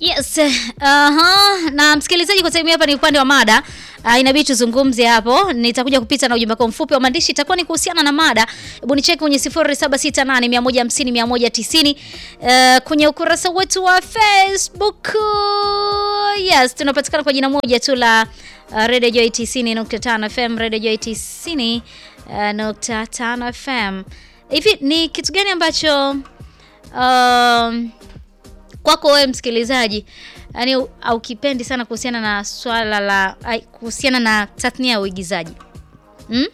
Yes. Aha. Na msikilizaji, kwa time hapa ni upande wa mada. Uh, inabidi tuzungumze hapo. Nitakuja kupita na ujumbe wako mfupi wa maandishi itakuwa ni kuhusiana na mada. Hebu nicheki kwenye 0768150190 uh, kwenye ukurasa wetu wa Facebook. Yes, tunapatikana kwa jina moja tu la uh, Radio Joy 90.5 FM, Radio Joy 90.5 uh, FM. Hivi ni kitu gani ambacho um, kwako wewe msikilizaji yani aukipendi sana kuhusiana na swala la ai, kuhusiana na tathnia ya uigizaji hmm?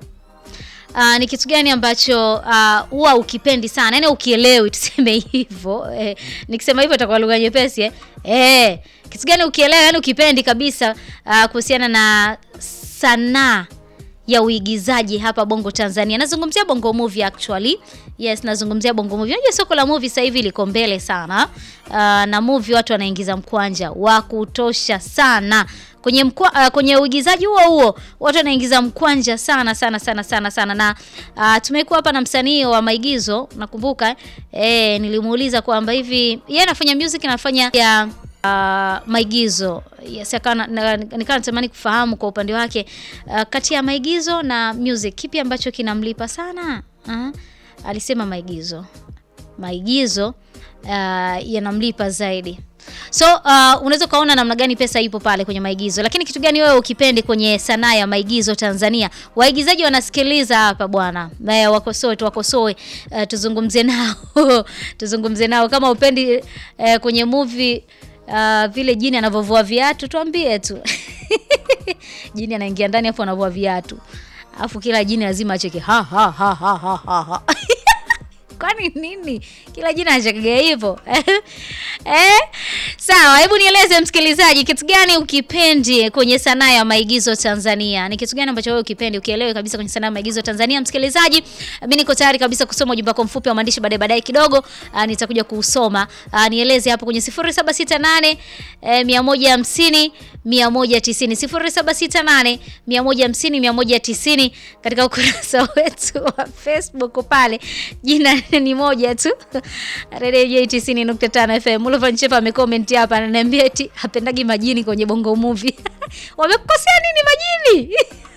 Uh, ni kitu gani ambacho huwa uh, ukipendi sana yani ukielewi tuseme hivyo eh, nikisema hivyo itakuwa lugha nyepesi eh. Eh, kitu gani ukielewa yani ukipendi kabisa uh, kuhusiana na sanaa ya uigizaji hapa Bongo Tanzania. Nazungumzia Bongo Movie actually. Yes, nazungumzia Bongo Movie. Unajua soko la movie sasa hivi liko mbele sana. Uh, na movie watu wanaingiza mkwanja wa kutosha sana. Kwenye mkwa, uh, kwenye uigizaji huo huo watu wanaingiza mkwanja sana sana sana sana sana na uh, tumekuwa hapa na msanii wa maigizo nakumbuka eh, nilimuuliza kwamba hivi yeye anafanya music na anafanya ya Uh, maigizo yes, nikawa natamani kufahamu kwa upande wake uh, kati ya maigizo na music kipi ambacho kinamlipa sana uh, alisema maigizo maigizo uh, yanamlipa zaidi so uh, unaweza ukaona namna gani pesa ipo pale kwenye maigizo lakini kitu gani wewe ukipendi kwenye sanaa ya maigizo Tanzania waigizaji wanasikiliza hapa bwana wakosoe tuwakosoe uh, tuzungumze nao tuzungumze nao kama upendi uh, kwenye movie Uh, vile jini anavyovua viatu tuambie tu jini anaingia ndani hapo anavua viatu alafu kila jini lazima acheke ha ha ha ha ha ha kwani nini kila jina anachekega hivyo eh? Sawa, hebu nieleze msikilizaji, kitu gani ukipendi kwenye sanaa ya maigizo Tanzania? Ni kitu gani ambacho wewe ukipendi ukielewe kabisa kwenye sanaa ya maigizo Tanzania? Msikilizaji, mimi niko tayari kabisa kusoma ujumbe wako mfupi wa maandishi baadaye baadaye kidogo, uh, nitakuja kuusoma. Uh, nieleze hapo kwenye 0768 eh, 150 190 0768 150 190 katika ukurasa wetu wa Facebook pale. Jina ni moja tu. Radio J 90.5 FM. Mulova Nchepa amecomment hapa ananiambia eti hapendagi majini kwenye Bongo Movie. Wamekukosea nini majini?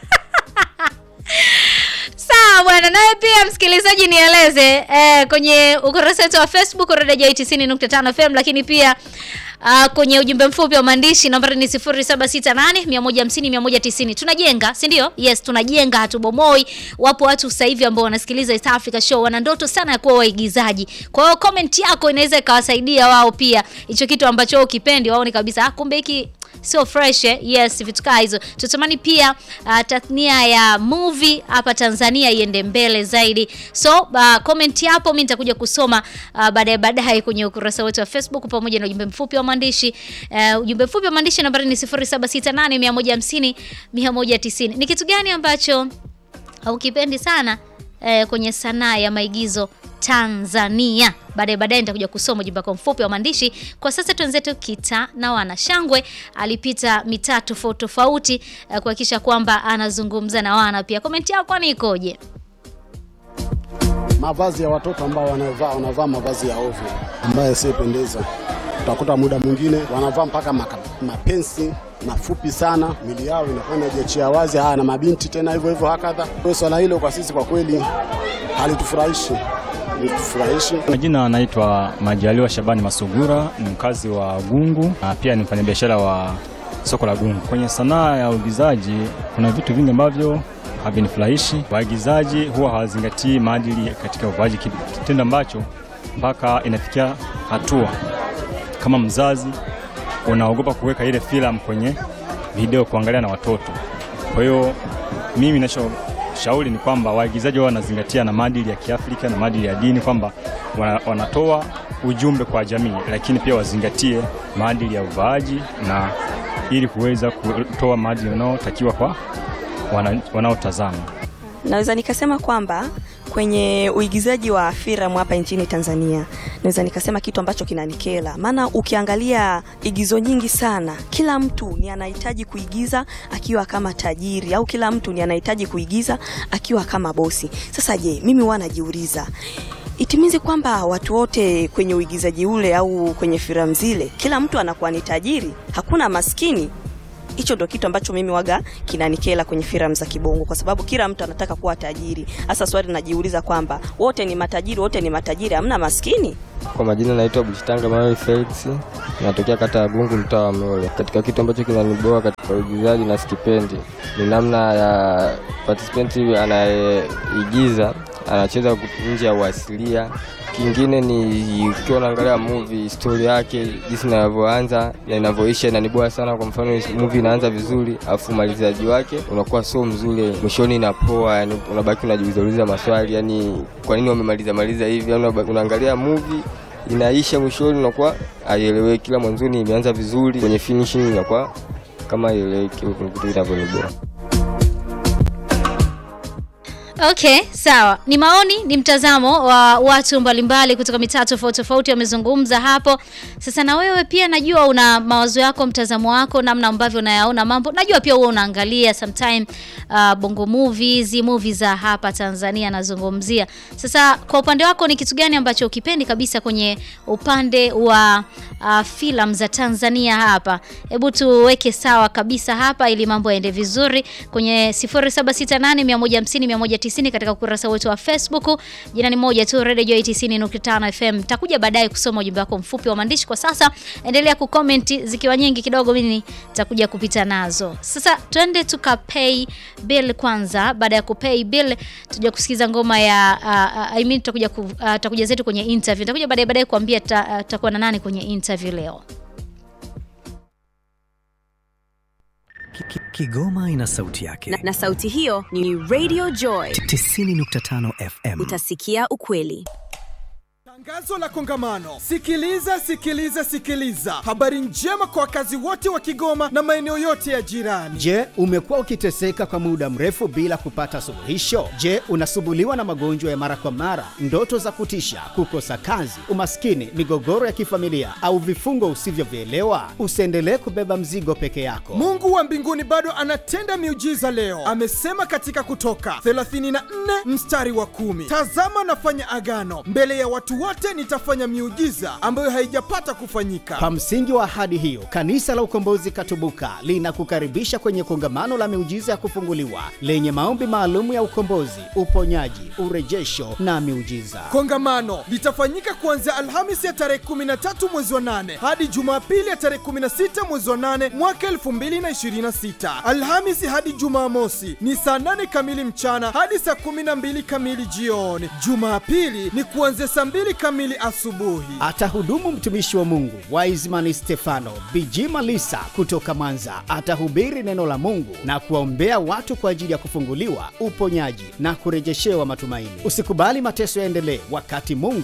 Sawa bwana, nawe pia msikilizaji nieleze eh, kwenye ukurasa wetu wa Facebook Radio J 90.5 FM lakini pia Uh, kwenye ujumbe mfupi wa maandishi nambari ni 0768 150 190. Tunajenga, si ndio? Yes, tunajenga, hatubomoi. Wapo watu sasa hivi ambao wanasikiliza East Africa Show wana ndoto sana ya kuwa waigizaji. Kwa hiyo comment yako inaweza ikawasaidia wao pia hicho kitu ambacho ukipendi, waone kabisa ah, kumbe hiki sio fresh eh? Yes, vitu kaa hizo. Tutamani pia uh, tathnia ya movie hapa Tanzania iende mbele zaidi. So uh, comment hapo mimi nitakuja kusoma uh, baadaye baadaye kwenye ukurasa wetu wa Facebook pamoja na ujumbe mfupi wa maandishi. Uh, ujumbe mfupi wa maandishi nambari ni 0768 150 190. Ni kitu gani ambacho haukipendi sana uh, kwenye sanaa ya maigizo Tanzania. Baadaye baadaye nitakuja kusoma ujumbe wako mfupi wa maandishi. Kwa sasa twenzetu Kita na wana Shangwe alipita mitaa tofauti tofauti uh, kuhakikisha kwamba anazungumza na wana pia. Komenti yao kwani ikoje? Mavazi ya watoto ambao wanavaa wanavaa mavazi ya ovyo ambayo yasiyopendeza. Utakuta muda mwingine wanavaa mpaka maka, mapensi mafupi sana, mili yao inakuwa inajiachia wazi. Haya, na mabinti tena hivyo hivyo hakadha. Kwa swala hilo kwa sisi kwa kweli halitufurahishi litufurahishi. Majina anaitwa Majaliwa Shabani Masugura, ni mkazi wa Gungu na pia ni mfanyabiashara wa soko la Gungu. Kwenye sanaa ya uigizaji kuna vitu vingi ambavyo havinifurahishi. Waigizaji huwa hawazingatii maadili katika uvaaji, kitendo ambacho mpaka inafikia hatua kama mzazi unaogopa kuweka ile filamu kwenye video kuangalia na watoto. Kwa hiyo mimi nacho shauri ni kwamba waigizaji wao wanazingatia na maadili ya Kiafrika na maadili ya dini, kwamba wanatoa ujumbe kwa jamii, lakini pia wazingatie maadili ya uvaaji na ili kuweza kutoa maadili yanayotakiwa kwa wanaotazama. Naweza nikasema kwamba kwenye uigizaji wa filamu hapa nchini Tanzania, naweza nikasema kitu ambacho kinanikera, maana ukiangalia igizo nyingi sana, kila mtu ni anahitaji kuigiza akiwa kama tajiri au kila mtu ni anahitaji kuigiza akiwa kama bosi. Sasa je, mimi huwa najiuliza itimizi kwamba watu wote kwenye uigizaji ule au kwenye filamu zile, kila mtu anakuwa ni tajiri, hakuna maskini. Hicho ndo kitu ambacho mimi waga kinanikela kwenye filamu za kibongo, kwa sababu kila mtu anataka kuwa tajiri. Hasa swali najiuliza kwamba wote ni matajiri, wote ni matajiri, hamna maskini. Kwa majina naitwa Bushitanga Manuel Felix, natokea kata ya Gungu, mtaa wa Mlole. Katika kitu ambacho kinaniboa katika uigizaji na sikipendi ni namna ya participant anayeigiza anacheza nje ya uasilia. Kingine ni ukiwa unaangalia movie story yake jinsi inavyoanza na inavyoisha inaniboa sana. Kwa mfano movie inaanza vizuri, afu umalizaji wake unakuwa sio mzuri, mwishoni inapoa, yani unabaki unajiuliza maswali, yani kwa nini wamemaliza maliza hivi? Yani unaangalia movie inaisha, mwishoni unakuwa haieleweki, kila mwanzoni imeanza vizuri, kwenye finishing inakuwa kama haieleweki, kitu kinavyoniboa. Okay, sawa. Ni maoni, ni mtazamo wa watu mbalimbali kutoka mitaa tofauti tofauti wamezungumza hapo. Sasa na wewe pia najua una mawazo yako, mtazamo wako, namna ambavyo unayaona mambo. Najua pia wewe unaangalia sometime uh, bongo movies, movies za hapa Tanzania nazungumzia. Sasa kwa upande wako ni kitu gani ambacho ukipendi kabisa kwenye upande wa uh, filamu za Tanzania hapa? Hebu tuweke sawa kabisa hapa ili mambo yaende vizuri kwenye 0768 150 190 katika ukurasa wetu wa Facebook. Jina ni moja tu, Radio Joy 90.5 FM. Takuja baadaye kusoma ujumbe wako mfupi wa maandishi. Kwa sasa endelea kucomment, zikiwa nyingi kidogo mimi nitakuja kupita nazo. Sasa twende tuka pay bill kwanza. Baada ya kupay bill, tuja kusikiza ngoma ya uh, I mean tutakuja ku, uh, tutakuja zetu kwenye interview. Nitakuja baadaye baadaye kuambia tutakuwa na nani kwenye interview leo. Kigoma ina sauti yake na, na sauti hiyo ni Radio Joy 90.5 FM. Utasikia ukweli. Tangazo la kongamano. Sikiliza, sikiliza, sikiliza. Habari njema kwa wakazi wote wa Kigoma na maeneo yote ya jirani. Je, umekuwa ukiteseka kwa muda mrefu bila kupata suluhisho? Je, unasumbuliwa na magonjwa ya mara kwa mara, ndoto za kutisha, kukosa kazi, umaskini, migogoro ya kifamilia au vifungo usivyovielewa? Usiendelee kubeba mzigo peke yako. Mungu wa mbinguni bado anatenda miujiza leo. Amesema katika Kutoka 34 mstari wa kumi, tazama nafanya agano mbele ya watu wote nitafanya miujiza ambayo haijapata kufanyika. Kwa msingi wa ahadi hiyo, Kanisa la Ukombozi Katubuka linakukaribisha kwenye kongamano la miujiza ya kufunguliwa lenye maombi maalum ya ukombozi, uponyaji, urejesho na miujiza. Kongamano litafanyika kuanzia Alhamisi ya tarehe 13 mwezi wa 8 hadi Jumapili ya tarehe 16 mwezi wa 8 mwaka 2026. Alhamisi hadi Jumamosi ni saa 8 kamili mchana hadi saa 12 kamili jioni. Jumapili ni kuanzia saa 2 kamili asubuhi. Atahudumu mtumishi wa Mungu Wiseman Stefano Bijima Lisa kutoka Mwanza. Atahubiri neno la Mungu na kuwaombea watu kwa ajili ya kufunguliwa, uponyaji na kurejeshewa matumaini. Usikubali mateso yaendelee wakati Mungu